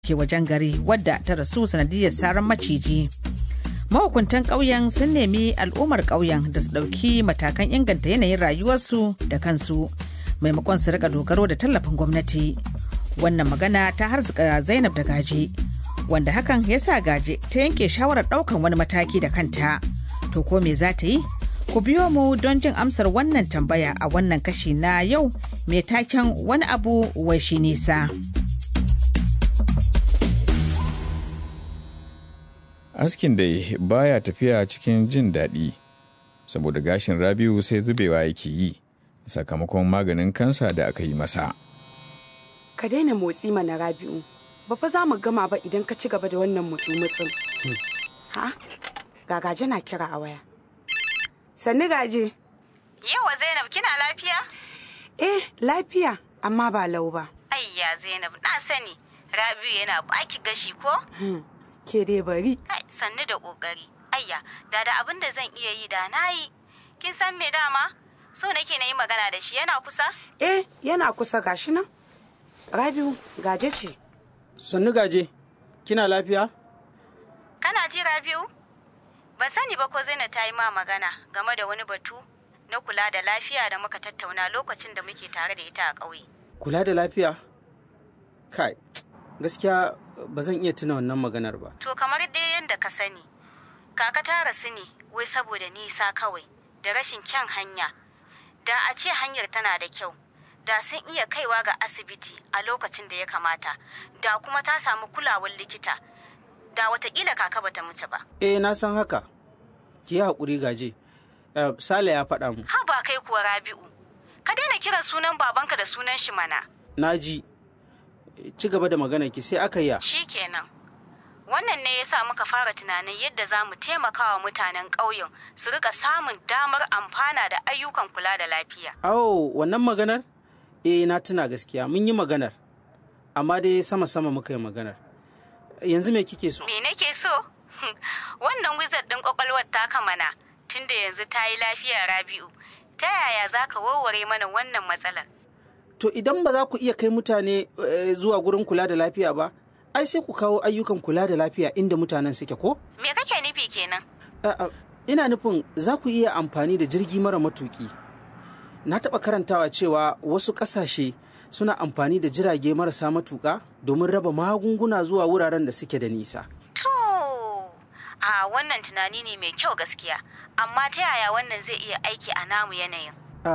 ke wajen gari wadda ta rasu sanadiyar saran maciji mahukuntan ƙauyen sun nemi al'ummar ƙauyen da su ɗauki matakan inganta yanayin rayuwarsu da kansu maimakon su rika dogaro da tallafin gwamnati wannan magana ta harzuka zainab da gaje wanda hakan ya sa gaje ta yanke shawarar ɗaukan wani mataki da kanta to ko me za ta yi ku biyo mu don jin amsar wannan tambaya a wannan kashi na yau mai taken wani abu wai shi nisa. askin dai baya tafiya cikin jin daɗi saboda gashin rabiu sai zubewa yake yi sakamakon maganin kansa da aka yi masa ka daina motsi mana rabi'u ba fa za mu gama ba idan ka ci gaba da wannan mutsu-mutsun ha gagaje na kira a waya sannu gaje yawa zainab kina lafiya eh lafiya amma ba lau ba ayya zainab na sani rabi'u yana baki gashi ko ke dai bari kai sannu da kokari ayya da da abin da zan iya yi da na yi kin san me dama so nake na yi magana da shi yana kusa eh yana kusa gashi nan rabiu gaje ce sannu gaje kina lafiya kana ji rabiu ban sani ba ko zainab ta yi ma magana game da wani batu na kula da lafiya da muka tattauna lokacin da muke tare da ita a ƙauye kula da lafiya kai gaskiya ba zan iya tuna wannan maganar ba to kamar dai yadda ka sani kaka ta rasu ne wai saboda nisa kawai da rashin kyan hanya da a ce hanyar tana da kyau da sun iya kaiwa ga asibiti a lokacin da ya kamata da kuma ta samu kulawar likita da watakila kaka bata mutu ba eh na san haka ki yi haƙuri gaje uh, sale ya faɗa mu ha ba kai kuwa rabi'u ka daina kiran sunan babanka da sunan shi mana na ji ci gaba da magana ki sai aka yi kenan wannan ne ya sa muka fara tunanin yadda za mu taimaka wa mutanen ƙauyen su rika samun damar amfana da ayyukan kula da lafiya. Awo, wannan maganar? Eh, na tuna gaskiya, mun yi maganar. Amma dai sama-sama muka yi maganar. Yanzu me kike so? Me nake so? wannan wizard ɗin ƙwaƙwalwar ta kamana tunda yanzu ta yi lafiya Rabi'u. Ta yaya za ka warware mana wannan matsalar? To idan ba za ku iya kai mutane zuwa gurin kula da lafiya ba, ai sai ku kawo ayyukan kula da lafiya inda mutanen suke ko? Me kake nufi kenan? Ina nufin za ku iya amfani da jirgi mara matuki. Na taɓa karantawa cewa wasu ƙasashe suna amfani da jirage marasa matuƙa domin raba magunguna zuwa wuraren da suke da nisa. To, a wannan tunani ne mai kyau gaskiya, amma ta yaya wannan zai iya aiki a namu yanayin?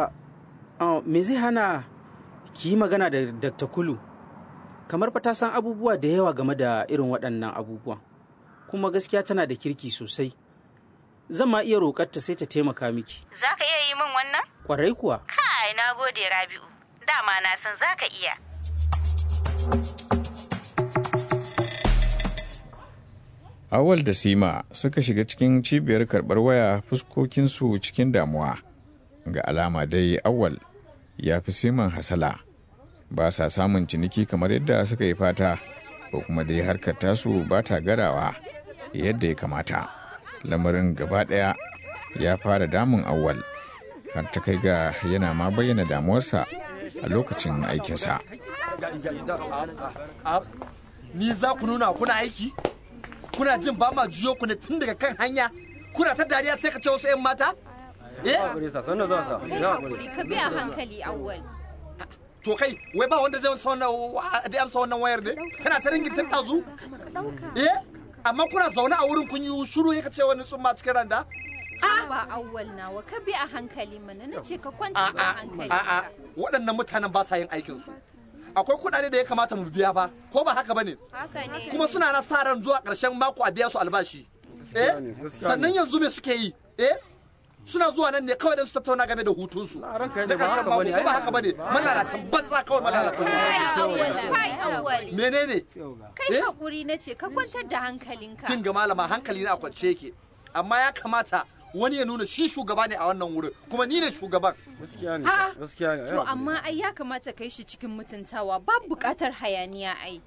Me zai hana ki yi magana da Dr. Kulu? kamar fa ta san abubuwa da yawa game da irin waɗannan abubuwan kuma gaskiya tana da kirki sosai zan ma iya roƙarta sai ta taimaka miki za ka iya yi min wannan ƙwarai kuwa kai na gode rabi'u dama na san za ka iya awal da sima suka shiga cikin cibiyar karɓar waya fuskokinsu cikin damuwa ga alama dai awal ya fi siman hasala ba sa samun ciniki kamar yadda suka yi fata ko kuma dai harkar tasu ba ta garawa yadda ya kamata lamarin gaba ɗaya ya fara damun awwal har ta kai ga yana ma bayyana damuwarsa a lokacin aikinsa ni za ku nuna kuna aiki kuna jin ba ma juyo ku ne tun daga kan hanya kuna ta dariya sai ka ce wasu 'yan mata eh ka biya hankali awwal to kai wai ba wanda zai amsa wannan da amsa wannan wayar ne kana ta ringin tun dazu eh amma kuna zaune a wurin kun yi shiru ya ce wani tsumma cikin randa ba awwal nawa ka bi a hankali mana na ce ka kwanta da hankali a'a waɗannan mutanen ba sa yin aikin su akwai kuɗaɗe da ya kamata mu biya ba ko ba haka bane haka ne kuma suna na sa ran zuwa ƙarshen mako a biya su albashi eh sannan yanzu me suke yi eh suna zuwa nan ne kawai don su tattauna game da hutunsu na ƙarshen mako ko ba haka bane malalatan banza kawai malalatan kai awwal kai awwal menene kai hakuri na ce ka kwantar da hankalinka kin ga malama hankali na kwance yake amma ya kamata wani ya nuna shi shugaba ne a wannan wurin kuma ni ne shugaban gaskiya ne gaskiya ne to amma ai ya kamata kai shi cikin mutuntawa ba buƙatar hayaniya ai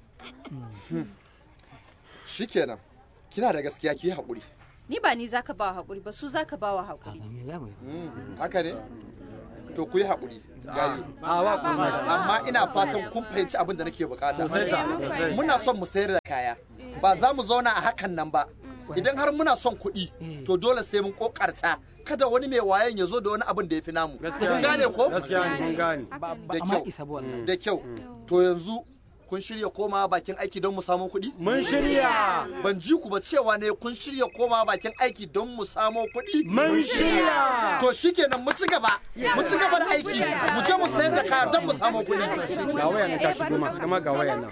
shikenan kina da gaskiya ki haƙuri ni ba ni zaka ba hakuri ba su zaka ba wa hakuri haka ne to ku yi haƙuri gayu amma ina fatan kun fahimci abin da nake bukata muna son mu sayar da kaya ba za mu zauna a hakan nan ba idan har muna son kuɗi to dole sai mun kokarta kada wani mai wayan ya zo da wani abin da ya fi namu kun gane ko da kyau da kyau to yanzu kun shirya koma bakin aiki don mu samu kuɗi? Mun shirya! Ban ji ku ba cewa ne kun shirya koma bakin aiki don mu samu kuɗi? Mun shirya! To shikenan mu ci gaba, mu ci gaba da aiki, mu je mu sayar da kaya don mu samu kuɗi. Ga waya na tashi goma, kuma ga waya na.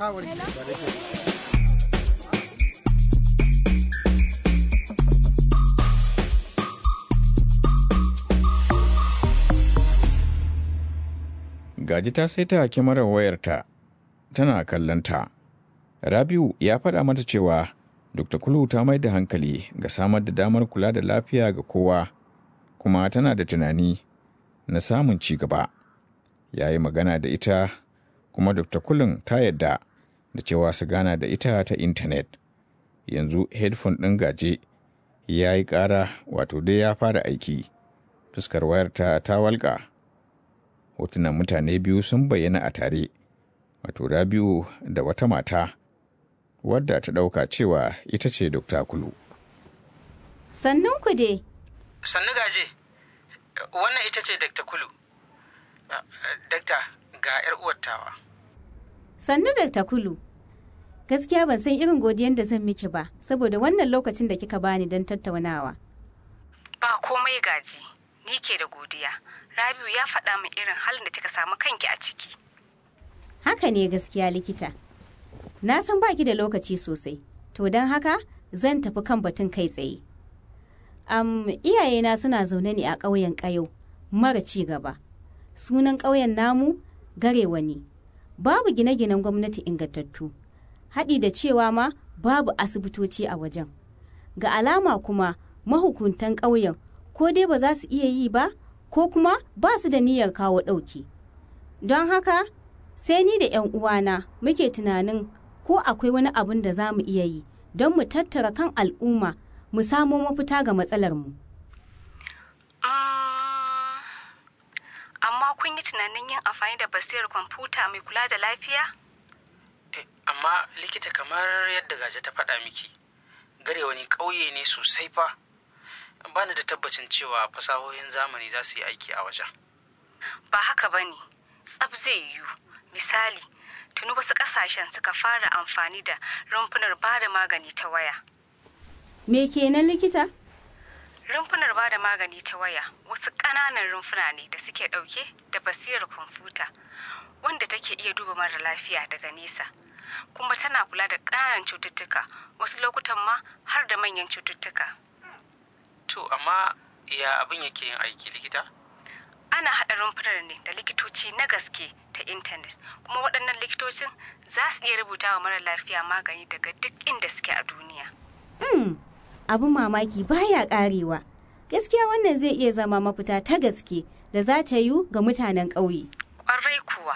Gaji ta saita kyamarar wayarta tana kallonta. Rabiu ya faɗa mata cewa Dr. Kulu ta mai da hankali ga samar da damar kula da lafiya ga kowa, kuma tana da tunani na samun ci gaba. Ya yi magana da ita, kuma Dr. Kulun ta yadda da cewa su gana da ita ta intanet. Yanzu headphone ɗin gaje ya yi ƙara wato dai ya fara aiki. Fuskar wayarta ta walƙa. Hotunan mutane biyu sun bayyana a tare. wato Rabiu da wata mata wadda ta ɗauka cewa ita ce Dokta Kulu. Sannun ku dai. Sannu gaje, wannan ita ce Dakta Kulu. Dakta ga 'yar uwattawa. Sannu Dakta Kulu. Gaskiya ban san irin godiyan da zan miki ba, saboda wannan lokacin da kika bani don tattaunawa. Ba komai gaji, ni ke da godiya. Rabiu ya faɗa min irin halin da kika samu kanki a ciki. Haka ne gaskiya likita. Na san baki da lokaci sosai, to don haka zan tafi kan batun kai tsaye. Am iyayena suna zaune ne a ƙauyen ƙayo mara ci gaba. Sunan ƙauyen namu garewa ne. Babu gine-ginen gwamnati ingantattu. Haɗi da cewa ma babu asibitoci a wajen. Ga alama kuma mahukuntan ƙauyen ko dai ba za su iya yi ba ko kuma ba su da niyyar kawo ɗauki. Don haka sai ni da 'yan uwana muke tunanin ko akwai wani abin da za mu iya yi don mu tattara kan al'umma mu samo mafita ga matsalarmu. Amma kun yi tunanin yin amfani da basirar kwamfuta mai kula da lafiya? Amma likita kamar yadda gaje ta faɗa miki, gare wani ƙauye ne sosai fa. Bani da tabbacin cewa fasahohin zamani za su yi aiki a wajen. Ba haka ba ne, tsab zai yiwu. Misali, tuni wasu ƙasashen suka fara amfani da rumfunar ba da magani ta waya. Me kenan likita? Rumfunar ba da magani ta waya wasu ƙananan rumfuna ne da suke ɗauke da basirar kwamfuta wanda take iya duba mara lafiya daga nesa. Kuma tana kula da ƙananan cututtuka wasu lokutan ma har da manyan cututtuka. To, amma ya abin yake yin aiki likita? ana haɗa rumfunar ne da likitoci na gaske ta intanet kuma waɗannan likitocin za su iya rubuta wa mara lafiya magani daga duk inda suke a duniya. Mm, abin mamaki baya ƙarewa. Gaskiya wannan zai iya zama mafita ta gaske da za ta yi ga mutanen ƙauye. Ƙwarai kuwa.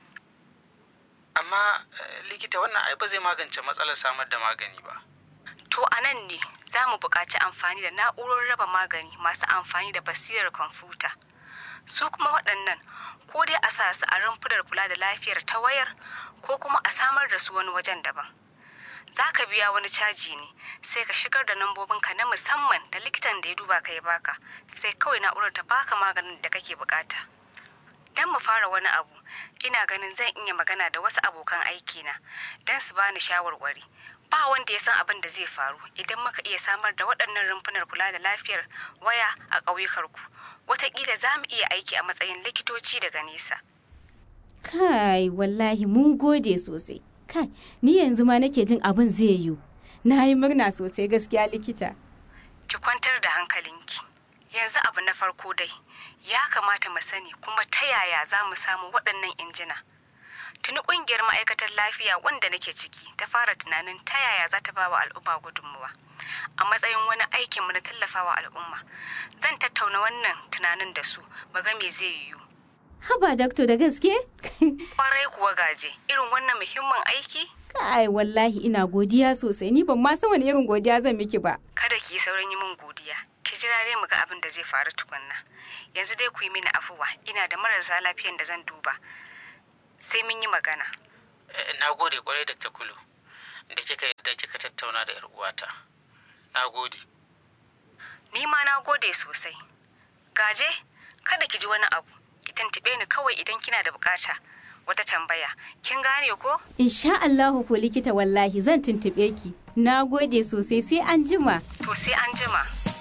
Amma likita wannan ai ba zai magance matsalar samar da magani ba. To a nan ne za mu buƙaci amfani da na'urorin raba magani masu amfani da basirar kwamfuta. su kuma waɗannan ko dai a sa su a rumfunar kula da lafiyar ta wayar ko kuma a samar da su wani wajen daban za ka biya wani caji ne sai ka shigar da nambobinka na musamman da likitan da ya duba ka ya baka sai kawai na'urar ta baka maganin da kake bukata don mu fara wani abu ina ganin zan iya magana da wasu abokan aikina don su bani shawarwari ba wanda ya san abin da zai faru idan muka iya samar da waɗannan rumfunar kula da lafiyar waya a ƙauyukarku watakila za mu iya aiki a matsayin likitoci daga nesa. Kai, wallahi mun gode sosai. Kai, ni yanzu ma nake jin abin zai yiwu. Na yi murna sosai gaskiya likita. Ki kwantar da hankalinki. Yanzu abu na farko dai, ya kamata mu sani kuma ta yaya za mu samu waɗannan injina. Tuni ƙungiyar ma'aikatar lafiya wanda nake ciki ta fara tunanin ta yaya za ta ba wa al'umma gudunmuwa. a matsayin wani aikinmu na tallafawa al'umma zan tattauna wannan tunanin da su ga me zai yiwu haba dakto da gaske kwarai kuwa gaje irin wannan muhimmin aiki kai wallahi ina godiya sosai ni ban ma san wani irin godiya zan miki ba kada ki yi saurin yi min godiya ki jira dai mu ga abin da zai faru tukunna yanzu dai ku yi mini afuwa ina da marasa lafiyan da zan duba sai mun yi magana na gode kwarai da takulu da kika yadda kika tattauna da yar uwata na gode ni ma na gode sosai gaje kada ki ji wani abu ki tantube ni kawai idan kina da bukata wata tambaya kin gane ko insha Allahu ko likita wallahi zan tuntube ki na gode sosai sai an jima to sai an jima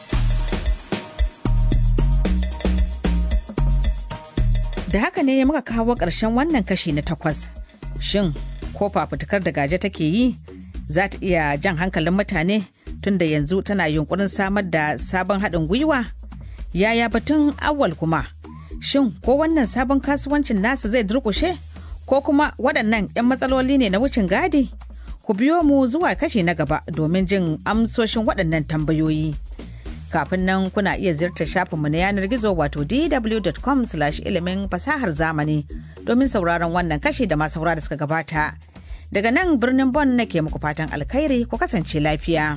da haka ne muka kawo ƙarshen wannan kashi na takwas shin ko fafutukar da gaje take yi za ta iya jan hankalin mutane tunda yanzu tana yunkurin samar da sabon haɗin gwiwa yaya batun awal kuma shin ko wannan sabon kasuwancin nasa zai durƙushe ko kuma waɗannan 'yan matsaloli ne na wucin gadi ku biyo mu zuwa kashi na gaba domin jin amsoshin waɗannan tambayoyi kafin nan kuna iya ziyartar shafinmu na yanar gizo wato dw.com ilimin fasahar zamani domin sauraron wannan kashi da masu da suka gabata daga nan birnin bon nake muku fatan alkhairi ku kasance lafiya.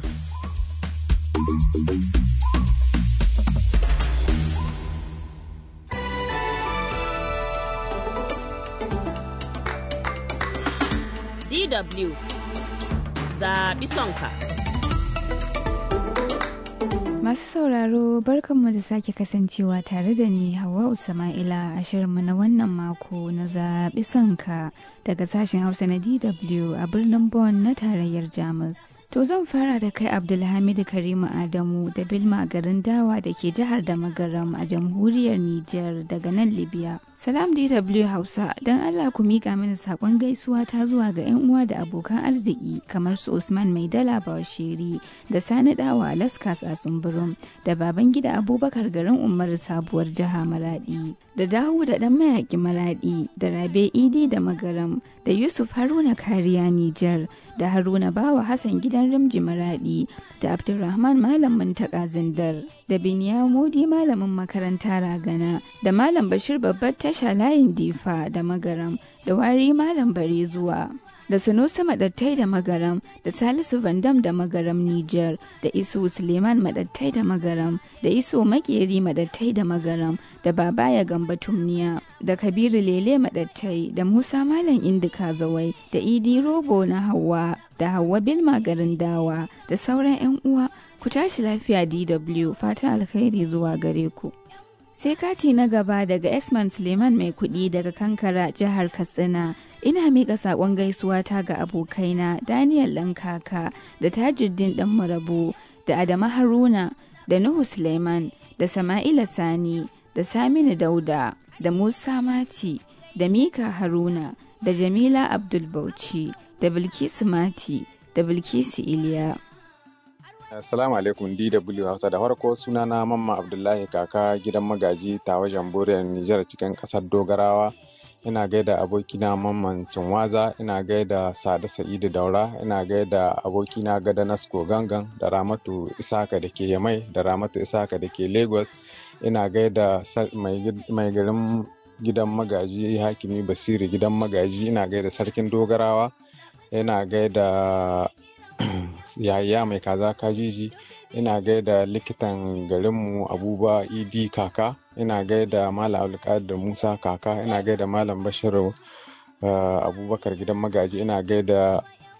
DW zaɓi sonka. Masu sauraro barkanmu da sake kasancewa tare da ni Hawa Usama'ila a shirinmu na wannan mako na zaɓi sonka daga sashen Hausa na DW a birnin Bonn na tarayyar Jamus. To zan fara da kai Abdulhamidu Karimu Adamu da Bilma garin Dawa da ke jihar da Magaram a jamhuriyar Nijar daga nan Libya. Salam DW Hausa don Allah ku miƙa mini saƙon gaisuwa ta zuwa ga 'yan uwa da abokan arziki kamar su Usman Maidala Bashiri da Sani Dawa Alaskas a Tsumburum da baban gida Abubakar garin Umar sabuwar jiha Maradi da Dawu da ɗan mayaƙi Maradi da Rabe Idi da Magaram da Yusuf Haruna Kariya Nijar da Haruna Bawa Hassan gidan Rimji Maradi da Abdulrahman Malam Muntaka Zindar da Biniya Modi Malamin makaranta Ragana da Malam Bashir babbar tasha layin Difa da Magaram da Wari Malam Bare zuwa. da Sanusi Madattai da Magaram da Salisu Vandam da Magaram Nijar da Isu Suleiman Madattai da Magaram da Isu Makeri Madattai da Magaram da Babaya Gamba Tumniya da Kabiru Lele Madattai da Musa Malam Indika Zawai da Idi Robo na Hawa da Hawa Bilma garin Dawa da sauran 'yan uwa ku tashi lafiya DW fatan alkhairi zuwa gare ku. sai kati na gaba daga esman suleiman mai kudi daga kankara jihar katsina ina miƙa saƙon gaisuwa ta ga abokaina daniel lankaka da tajuddin ɗan marabu da adama haruna da nuhu suleiman da sama'ila sani da saminu dauda da musa mati da mika haruna da jamila abdul bauchi da bilkisu mati da bilkisu iliya Assalamu alaikum DW Hausa da farko sunana Mamma Abdullahi kaka gidan magaji ta wajen Boriyar Nijar cikin ƙasar Dogarawa. Ina gaida abokina Mamman Cinwaza, ina gaida Sada Sa'idu Daura, ina gaida abokina Gada Nasko Gangan da Ramatu Isaka da ke Yamai da Ramatu Isaka da ke Lagos. Ina gaida mai garin gidan magaji Hakimi Basiri gidan magaji, ina gaida Sarkin Dogarawa, ina gaida yaya mai kaza kajiji ina gaida likitan garinmu abuba idi kaka ina gaida malam abdulkadir musa kaka ina gaida malam bashiru abubakar gidan magaji ina gaida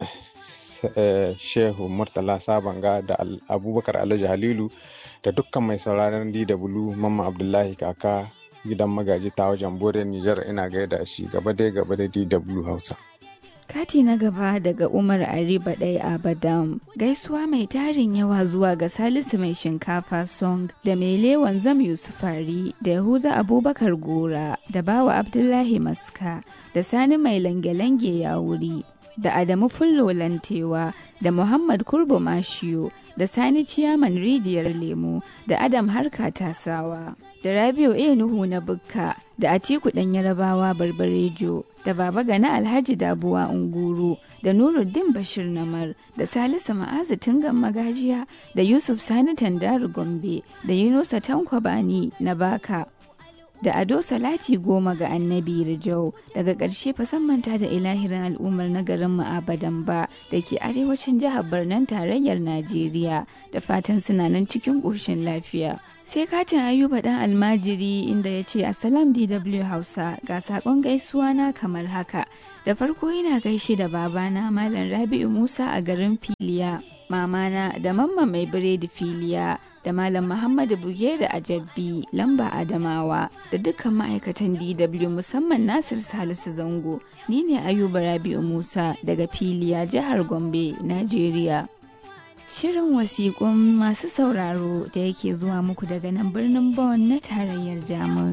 shehu murtala sabanga da abubakar alhaji halilu da dukkan mai sauraron dw mamma abdullahi kaka gidan magaji ta wajen bore nijar ina gaida shi gaba dai gaba da dw hausa Kati na gaba daga Umar Ariba ɗaya Abadam. Gaisuwa mai tarin yawa zuwa ga Salisu mai shinkafa song da mai lewan zam Yusufari da Yahuza Abubakar Gora da Bawa Abdullahi Maska da Sani mai lange-lange ya wuri da Adamu Fullo Lantewa da Muhammad Kurbo Mashiyo da Sani Ciyaman Rijiyar Lemo da Adam Harka Tasawa da Rabiu A. Nuhu na Bukka da Atiku ɗan Yarabawa Barbarejo da Baba Gana Alhaji Dabuwa Unguru da Nuruddin Bashir Namar da Salisu Ma'azu Tungan Magajiya da Yusuf Sani Tandaru Gombe da Yunusa Tankwabani na Baka da ado salati goma ga annabi rijau daga ƙarshe fasan manta da ilahirin al'ummar na garin ma'abadan ba da ke arewacin jihar birnin tarayyar najeriya da fatan suna nan cikin ƙoshin lafiya sai katin ayuba dan almajiri inda ya ce assalam dw hausa ga saƙon gaisuwa na kamar haka da farko ina gaishe da babana malam rabi'u musa a garin filiya mamana da mamma mai biredi filiya da Malam Muhammadu Buge da Ajabbi lamba Adamawa da dukkan ma'aikatan DW musamman Nasir Salisu Zango. Ni ne Ayuba Rabi'u Musa daga Filiya jihar Gombe, Najeriya. Shirin wasiƙun masu sauraro da yake zuwa muku daga nan birnin Bonn na tarayyar Jamus.